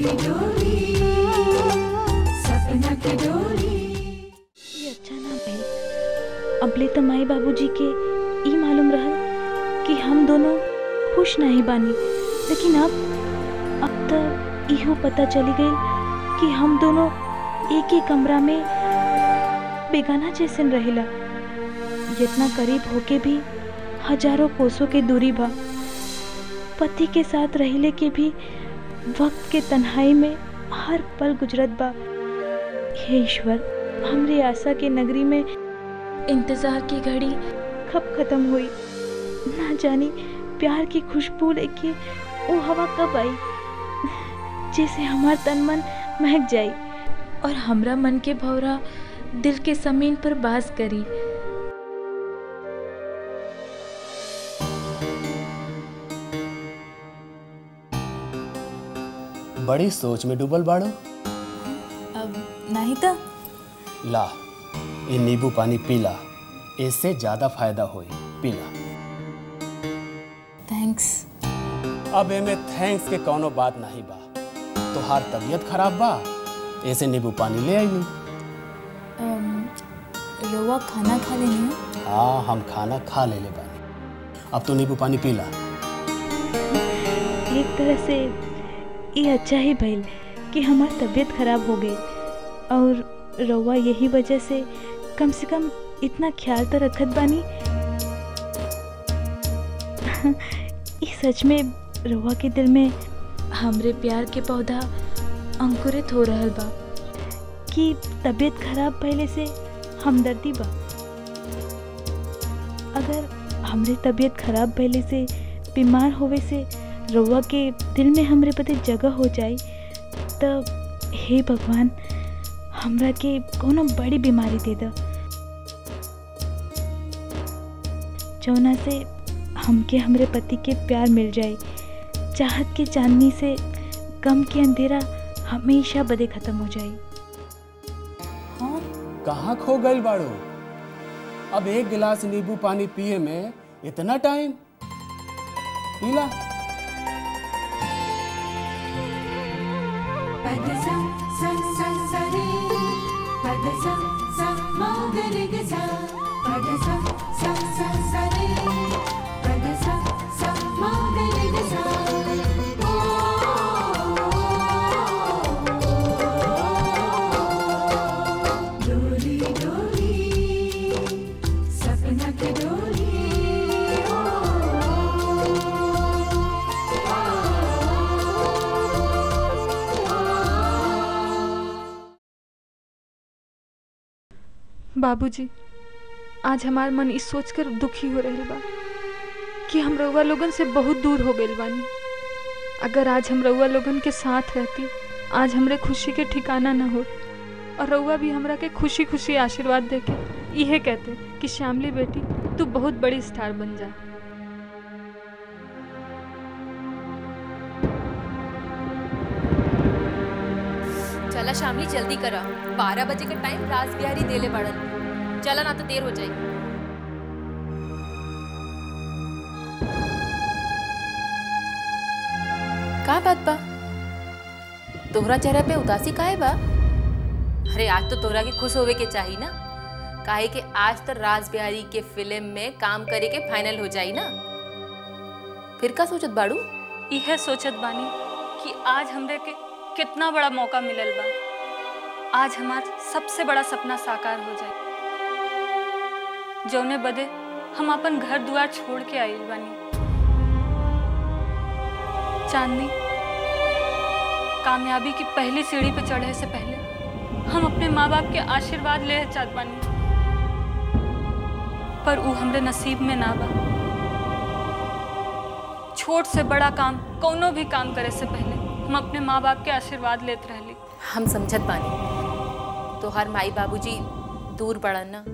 ये अच्छा ना भइल अबले तो माई बाबूजी के ई मालूम रहल कि हम दोनों खुश नहीं बानी लेकिन अब अब तो इहो पता चली गई कि हम दोनों एक ही कमरा में बेगाना जैसन रहेला जितना करीब होके भी हजारों कोसों के दूरी बा पति के साथ रहले के भी वक्त के तन्हाई में हर पल गुजरत बा हे ईश्वर हमरे आशा के नगरी में इंतजार की घड़ी कब खत्म हुई ना जानी प्यार की खुशबू लेके वो हवा कब आई जैसे हमार तन मन महक जाई और हमरा मन के भौरा दिल के जमीन पर बास करी बड़ी सोच में डूबल बाड़ो अब नहीं तो ला ये नींबू पानी पीला इससे ज्यादा फायदा होई पीला थैंक्स अब एमे थैंक्स के कोनो बात नहीं बा तोहार तबीयत खराब बा ऐसे नींबू पानी ले आई रोवा खाना खा लेनी हाँ हम खाना खा ले ले बानी अब तो नींबू पानी पीला एक तरह से ये अच्छा ही भइल कि हमार तबीयत खराब हो गई और रउआ यही वजह से कम से कम इतना ख्याल तो रखत बानी ये सच में रउआ के दिल में हमरे प्यार के पौधा अंकुरित हो रहल बा कि तबीयत खराब पहले से हमदर्दी बा अगर हमरे तबीयत खराब पहले से बीमार होवे से रउआ के दिल में हमरे बदे जगह हो जाई तब हे भगवान हमरा के कोनो बड़ी बीमारी दे द जौना से हमके हमरे पति के प्यार मिल जाए चाहत के चांदनी से गम के अंधेरा हमेशा बदे खत्म हो जाए हाँ कहाँ खो गई बाड़ो अब एक गिलास नींबू पानी पिए में इतना टाइम पीला बाबूजी आज हमार मन इस सोचकर दुखी हो रहल बा कि हम रउआ लोगन से बहुत दूर हो गइल बानी अगर आज हम रउआ लोगन के साथ रहती आज हमरे खुशी के ठिकाना न हो और रउआ भी हमरा के खुशी खुशी आशीर्वाद देके इहे कहते कि श्यामली बेटी तू बहुत बड़ी स्टार बन जा चला शामली जल्दी करा बारह बजे का टाइम राज बिहारी देले पड़ल चला ना तो देर हो जाए का बात बा तोहरा चेहरा पे उदासी काहे बा अरे आज तो तोहरा के खुश होवे के चाही ना काहे कि आज तो राज बिहारी के फिल्म में काम करे के फाइनल हो जाई ना फिर का सोचत बाड़ू इहे सोचत बानी कि आज हमरे के कितना बड़ा मौका मिलल बा आज हमार सबसे बड़ा सपना साकार हो जाए जौने बदे हम अपन घर दुआर छोड़ के आइल बानी चांदनी कामयाबी की पहली सीढ़ी पे चढ़े से पहले हम अपने माँ बाप के आशीर्वाद ले चाहत बानी पर ऊ हमरे नसीब में ना बा छोट से बड़ा काम कोनो भी काम करे से पहले हम अपने माँ बाप के आशीर्वाद लेते रहली हम समझत बानी तोहार माई बाबूजी दूर पड़न ना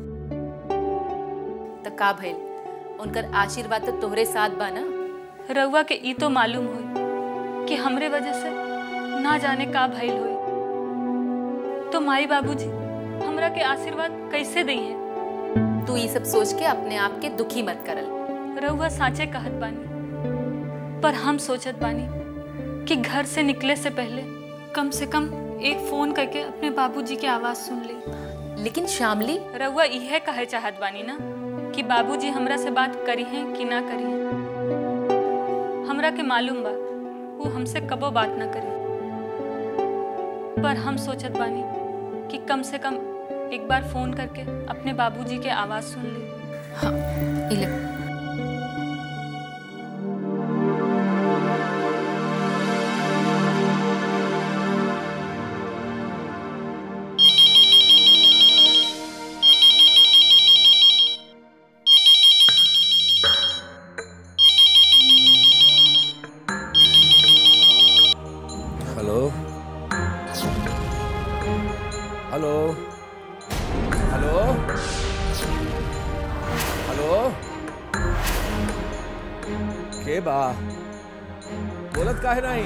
त का भइल उनकर आशीर्वाद तो तोहरे साथ बा ना रउआ के ई तो मालूम हुई कि हमरे वजह से ना जाने का भइल हुई तो माई बाबूजी हमरा के आशीर्वाद कैसे दी है तू ये सब सोच के अपने आप के दुखी मत करल रउआ साचे कहत बानी पर हम सोचत बानी कि घर से निकले से पहले कम से कम एक फोन करके अपने बाबूजी के आवाज सुन ले लेकिन श्यामली रउआ इहे कहे चाहत बानी ना कि बाबूजी हमरा से बात करी हैं कि ना करी हैं हमरा के मालूम बा वो हमसे कबो बात ना करी पर हम सोचत बानी कि कम से कम एक बार फोन करके अपने बाबूजी के आवाज सुन ले हाँ इले हेलो हेलो हेलो हेलो के बा बोलत काहे नहीं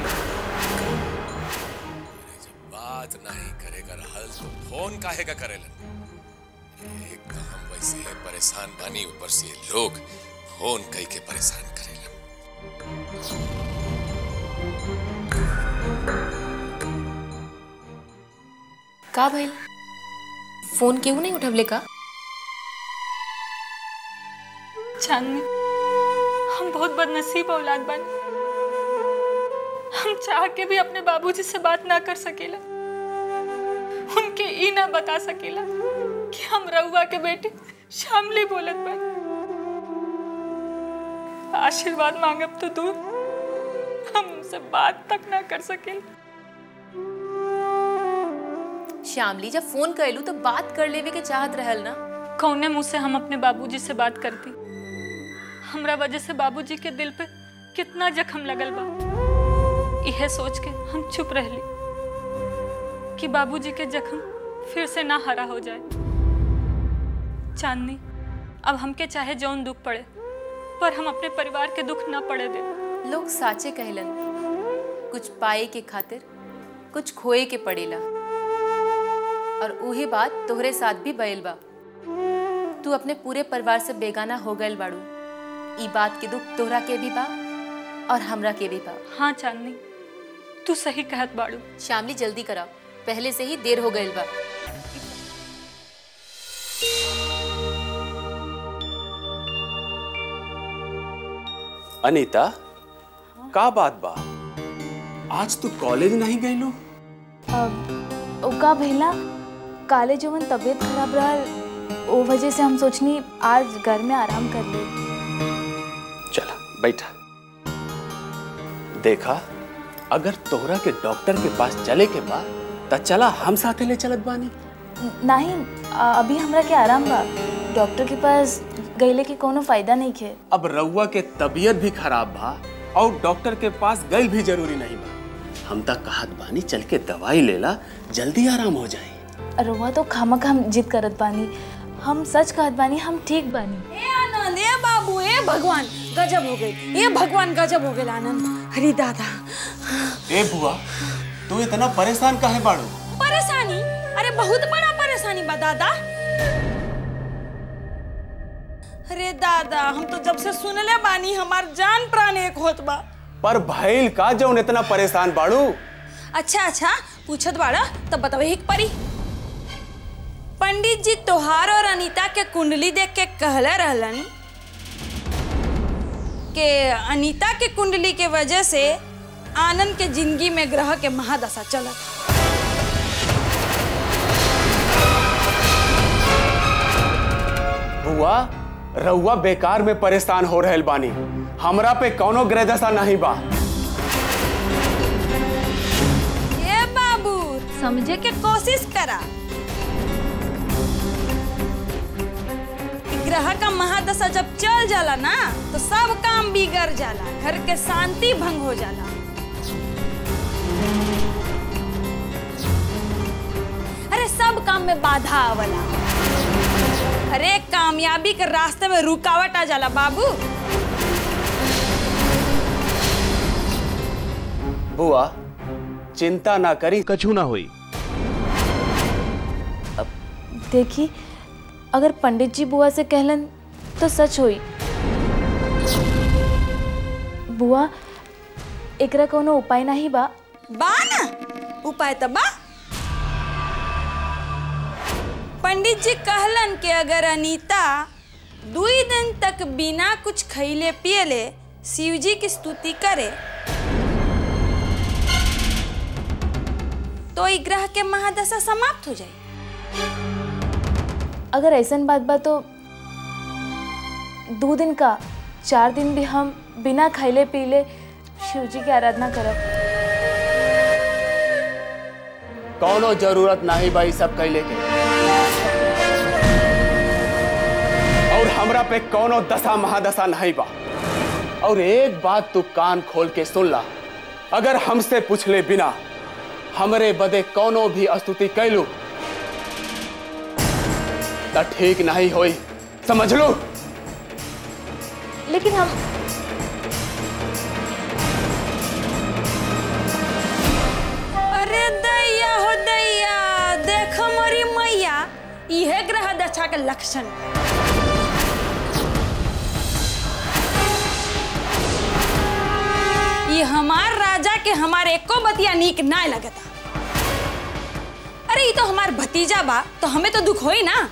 जब बात नहीं करेगा रहल तो फोन काहे का करेलन एक तो हम वैसे ही परेशान बानी ऊपर से ये लोग फोन कई के परेशान करेलन का भइल फोन क्यों नहीं उठवले का चांदनी हम बहुत बदनसीब औलाद बानी हम चाह के भी अपने बाबूजी से बात ना कर सकेला उनके ई ना बता सकेला कि हम रउआ के बेटी शामली बोलत बानी आशीर्वाद मांगब तो दूर हम उनसे बात तक ना कर सकेला श्यामली जब फोन कैलू तो बात कर लेवे के चाहत रहल ना कौने मुंह से हम अपने बाबूजी से बात करती हमरा वजह से बाबूजी के दिल पे कितना जख्म लगल बा यह सोच के हम चुप रहली कि बाबूजी के जख्म फिर से ना हरा हो जाए चांदनी अब हमके चाहे जौन दुख पड़े पर हम अपने परिवार के दुख ना पड़े दे लोग साचे कहलन कुछ पाए के खातिर कुछ खोए के पड़ेला और उही बात तोहरे साथ भी भइल बा तू अपने पूरे परिवार से बेगाना हो गइल बाड़ू ई बात के दुख तोहरा के भी बा और हमरा के भी बा हाँ चांदनी तू सही कहत बाड़ू शामली जल्दी करा पहले से ही देर हो गइल बा अनीता का बात बा आज तू कॉलेज नहीं गईलो अब ओका भैला काले जवन तबीयत खराब रहल ओ वजह से हम सोचनी आज घर में आराम कर ले चला बैठा देखा अगर तोहरा के डॉक्टर के पास चले के बा त चला हम साथे ले चलत बानी नहीं अ- अभी हमरा के आराम बा डॉक्टर के पास गईले के कोनो फायदा नहीं खे अब रउआ के तबीयत भी खराब बा और डॉक्टर के पास गई भी जरूरी नहीं बा हम तक कहत बानी चल के दवाई लेला जल्दी आराम हो जाए रउआ तो खामा खाम जिद करत बानी हम सच कहत बानी हम ठीक बानी ए आनंद ए बाबू ए भगवान गजब हो गई ए भगवान गजब हो गई आनंद हरी दादा ए बुआ तू इतना परेशान काहे बाड़ू परेशानी अरे बहुत बड़ा परेशानी बा दादा अरे दादा हम तो जब से सुनले बानी हमार जान प्राण एक होत बा पर भइल का जौन इतना परेशान बाड़ू अच्छा अच्छा पूछत बाड़ा तब बतावे एक परी पंडित जी तोहार और अनीता के कुंडली देख के कहले रहलन कि अनीता के कुंडली के वजह से आनंद के जिंदगी में ग्रह के महादशा चलत बुआ रउआ बेकार में परेशान हो रहल बानी हमरा पे कौनो ग्रह दशा नहीं बा ए बाबू समझे के कोशिश करा ग्रह का महादशा जब चल जाला ना तो सब काम बिगड़ जाला घर के शांति भंग हो जाला अरे सब काम में बाधा आवला अरे कामयाबी के रास्ते में रुकावट आ जाला बाबू बुआ चिंता ना करी कछु ना हुई देखी अगर पंडित जी बुआ से कहलन तो सच होई बुआ एकरा कोनो उपाय नहीं बा बा ना उपाय तो बा पंडित जी कहलन कि अगर अनीता दुई दिन तक बिना कुछ खैले पियले शिव जी की स्तुति करे तो ई ग्रह के महादशा समाप्त हो जाए अगर ऐसन बात बा तो दो दिन का चार दिन भी हम बिना खैले पीले शिव जी की आराधना करब कौनो जरूरत नहीं भाई सब कैले के और हमरा पे कौनो दशा महादशा नहीं बा और एक बात तू कान खोल के सुन ला अगर हमसे पूछले बिना हमरे बदे कौनो भी स्तुति कैलू त ठीक नहीं होई समझ लो लेकिन हम अरे दैया हो दैया देख मोरी मैया इहे ग्रह दशा के लक्षण ये हमार राजा के हमारे एको बतिया नीक ना लगता अरे ये तो हमार भतीजा बा तो हमें तो दुख होई ना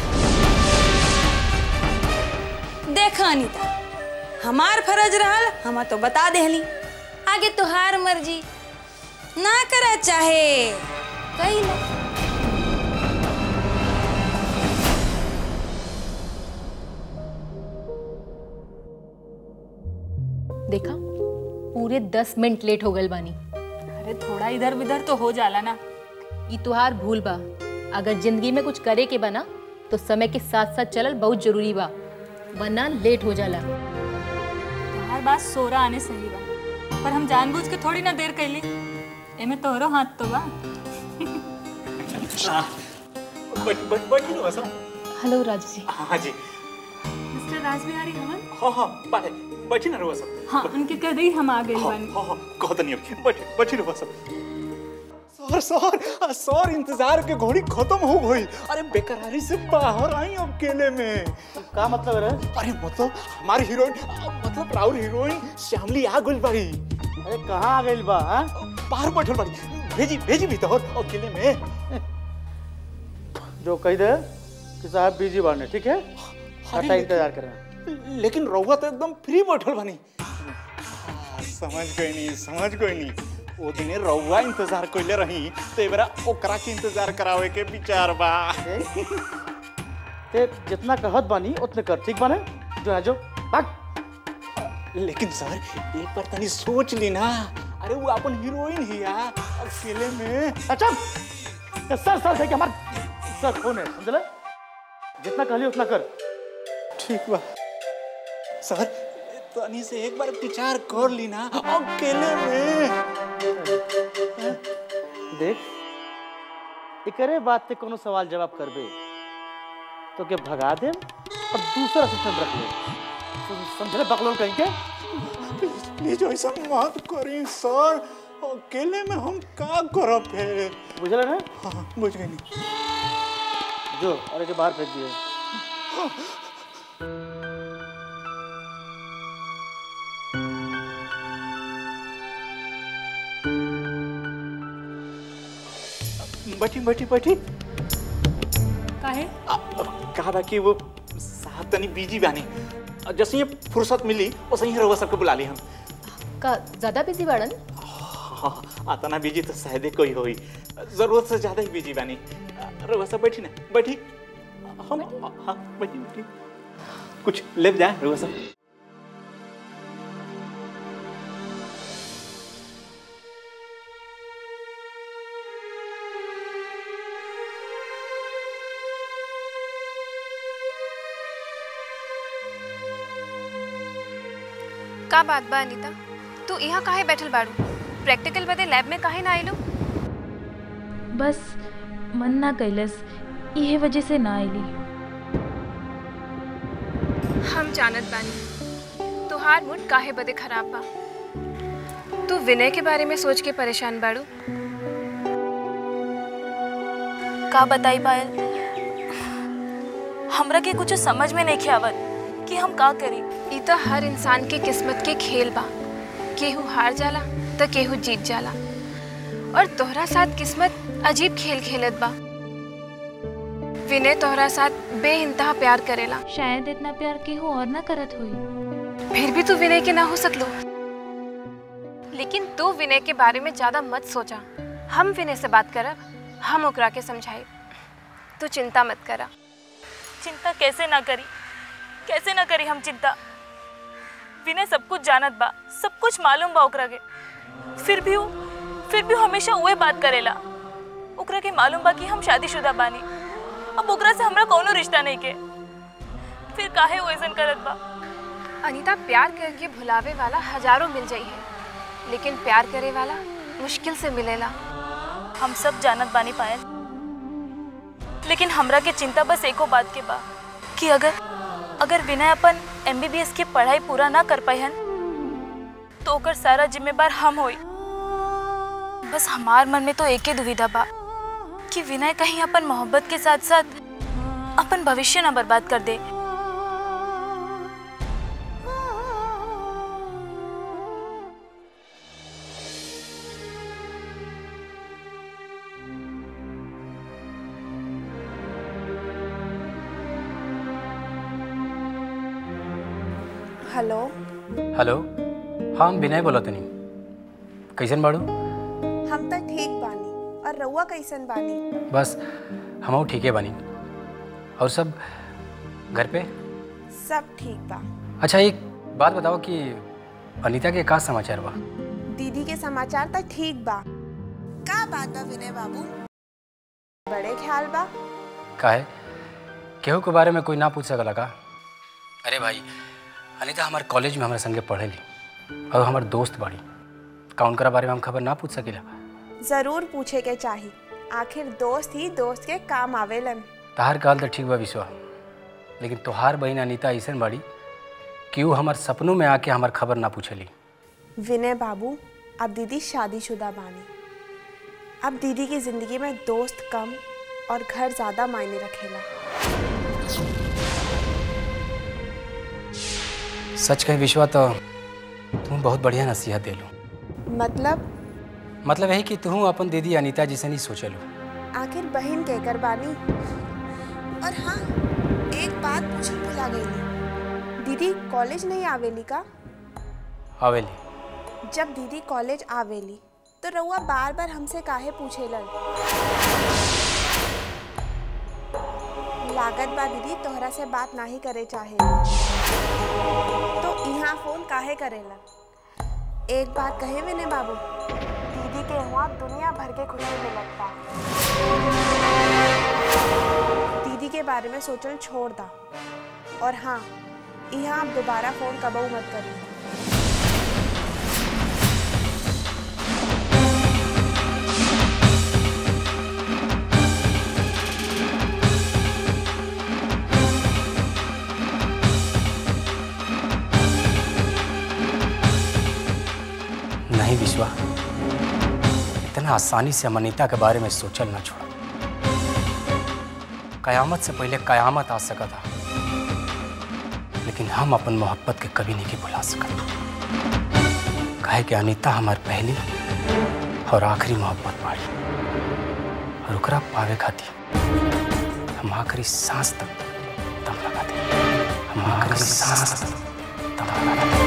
देख अनीता हमार फर्ज रहल हम तो बता देहली आगे तुहार मर्जी ना करे चाहे कही ले देखा पूरे दस मिनट लेट हो गल बानी अरे थोड़ा इधर उधर तो हो जाला ना ई तुहार भूल बा अगर जिंदगी में कुछ करे के बना तो समय के साथ साथ चलल बहुत जरूरी बा वरना लेट हो जाला हर बात सोरा आने सही बा पर हम जानबूझ के थोड़ी ना देर कैली एमे तोहरो हाथ तो बा बैठ बैठ बैठी ना सब हेलो राजू जी हाँ जी मिस्टर राजबिहारी हमन हाँ हाँ बैठे बैठी ना रुआ सब हाँ उनके कह दी हम आ गए हाँ बानी हाँ हाँ कहत नहीं अब बैठे बैठी रुआ सब सर सर सर इंतजार के घड़ी खत्म हो गई अरे बेकरारी से बाहर आई अब केले में का मतलब है अरे मतलब हमारी हीरोइन मतलब राहुल हीरोइन श्यामली आ गई बाड़ी अरे कहाँ आ गई बा हाँ? बाहर बैठल बाड़ी भेजी भेजी भी तो अकेले में जो कह दे कि साहब बिजी बाने ठीक है हटा इंतजार कर रहे हैं लेकिन रहुआ तो एकदम फ्री बैठल बनी हाँ, समझ गई नहीं समझ गई नहीं वो दिने रहुआ इंतजार कइले रही तो ए बेरा ओकरा के इंतजार करावे के विचार बा ते जितना कहत बानी उतने कर ठीक बाने जो है जो भाग लेकिन सर एक बार तनी सोच ली ना अरे वो अपन हीरोइन ही या अकेले में अच्छा ये सर सर है कि हमार सर फोन है समझले जितना कहली उतना कर ठीक बा सर तनी से एक बार विचार कर ली ना अकेले में देख एकरे बात पे कोनो सवाल जवाब करबे तो के भगा दे और दूसरा सिस्टम रख ले तुम समझले बकलोल कहीं के प्लीज ऐसा मत करी सर अकेले में हम का करब फिर बुझले ना हाँ बुझ गई नहीं जो अरे के बाहर फेंक दिए बैठी बैठी बैठी काहे कहा बा कि वो साहब तनी बिजी बानी जैसे ये फुर्सत मिली वैसे ही रहुआ सबको बुला ली हम का ज्यादा बिजी बाड़न हाँ आता ना बिजी तो शायद ही कोई होई जरूरत से ज्यादा ही बिजी बानी रहुआ सब बैठी ना बैठी हम हाँ बैठी बैठी कुछ ले जाए रहुआ सब का बात बा अनीता तू यहाँ काहे बैठल बाड़ू प्रैक्टिकल बदे लैब में काहे ना आइलू बस मन ना कैलस इहे वजह से ना आईली हम जानत बानी तुहार मूड काहे बदे खराब बा तू विनय के बारे में सोच के परेशान बाड़ू का बताई पायल हमरा के कुछ समझ में नहीं आवत कि हम का करी ई तो हर इंसान के किस्मत के खेल बा केहू हार जाला तो केहू जीत जाला और तोहरा साथ किस्मत अजीब खेल खेलत बा विनय तोहरा साथ बेइंतहा प्यार करेला शायद इतना प्यार केहू और ना करत होई फिर भी तू विनय के ना हो सकलो लेकिन तू विनय के बारे में ज्यादा मत सोचा हम विनय से बात करब हम ओकरा के समझाई तू चिंता मत करा चिंता कैसे ना करी कैसे ना करी हम चिंता विनय सब कुछ जानत बा सब कुछ मालूम बा ओकरा के फिर भी वो फिर भी वो हमेशा उहे बात करेला ओकरा के मालूम बा कि हम शादीशुदा बानी अब ओकरा से हमरा कोनो रिश्ता नहीं के फिर काहे वो ऐसन करत बा अनीता प्यार करके भुलावे वाला हजारों मिल जाई है लेकिन प्यार करे वाला मुश्किल से मिलेला हम सब जानत बानी पायल लेकिन हमरा के चिंता बस एको बात के बा कि अगर अगर विनय अपन एमबीबीएस की पढ़ाई पूरा ना कर पाइन तो ओकर सारा जिम्मेदार हम होई बस हमार मन में तो एक ही दुविधा बा कि विनय कहीं अपन मोहब्बत के साथ साथ अपन भविष्य ना बर्बाद कर दे हेलो हेलो हाँ हम विनय बोला तनी कैसन बाड़ू हम तो ठीक बानी और रउआ कैसन बानी बस हम ठीके बानी और सब घर पे सब ठीक बा अच्छा एक बात बताओ कि अनीता के का समाचार बा दीदी के समाचार तो ठीक बा का बात बा विनय बाबू बड़े ख्याल बा का है केहू के बारे में कोई ना पूछ सकला का अरे भाई अनीता हमारे कॉलेज में हमारे संगे पढ़ेली और हमार दोस्त बाड़ी का उनकरा बारे में हम खबर ना पूछ सकीला जरूर पूछे के चाही आखिर दोस्त ही दोस्त के काम आवेलन तहार कहल तो ठीक बा विश्वा लेकिन तोहार बहन अनीता ऐसन बाड़ी कि वो हमार सपनों में आके हमार खबर ना पूछली विनय बाबू अब दीदी शादीशुदा बानी अब दीदी की जिंदगी में दोस्त कम और घर ज्यादा मायने रखेला सच कहे विश्वा तो तुम बहुत बढ़िया नसीहत देलू मतलब मतलब यही कि तू अपन दीदी अनीता जी से नहीं सोचलू आखिर बहन कहकर बानी और हाँ एक बात पूछी भुला गई दीदी कॉलेज नहीं आवेली का आवेली जब दीदी कॉलेज आवेली तो रउआ बार बार हमसे काहे पूछेलन लागत बा दीदी तोहरा से बात नाही करे चाहे तो यहाँ फोन काहे करेलन एक बात कहे विनय बाबू दीदी के हुआ दुनिया भर के खुशी मिलत बा दीदी के बारे में सोचल छोड़ दा और हाँ यहाँ आप दोबारा फोन कबऊ मत करिए नहीं विश्वा इतना आसानी से हम अनीता के बारे में सोचल ना छोड़ा कयामत से पहले कयामत आ सका था लेकिन हम अपन मोहब्बत के कभी नहीं भुला सकत कहे कि अनीता हमार पहली और आखिरी मोहब्बत बाड़ी और ओकरा पावे खातिर हम आखिरी सांस तक दम लगा दे हम आखिरी सांस तक दम लगा दे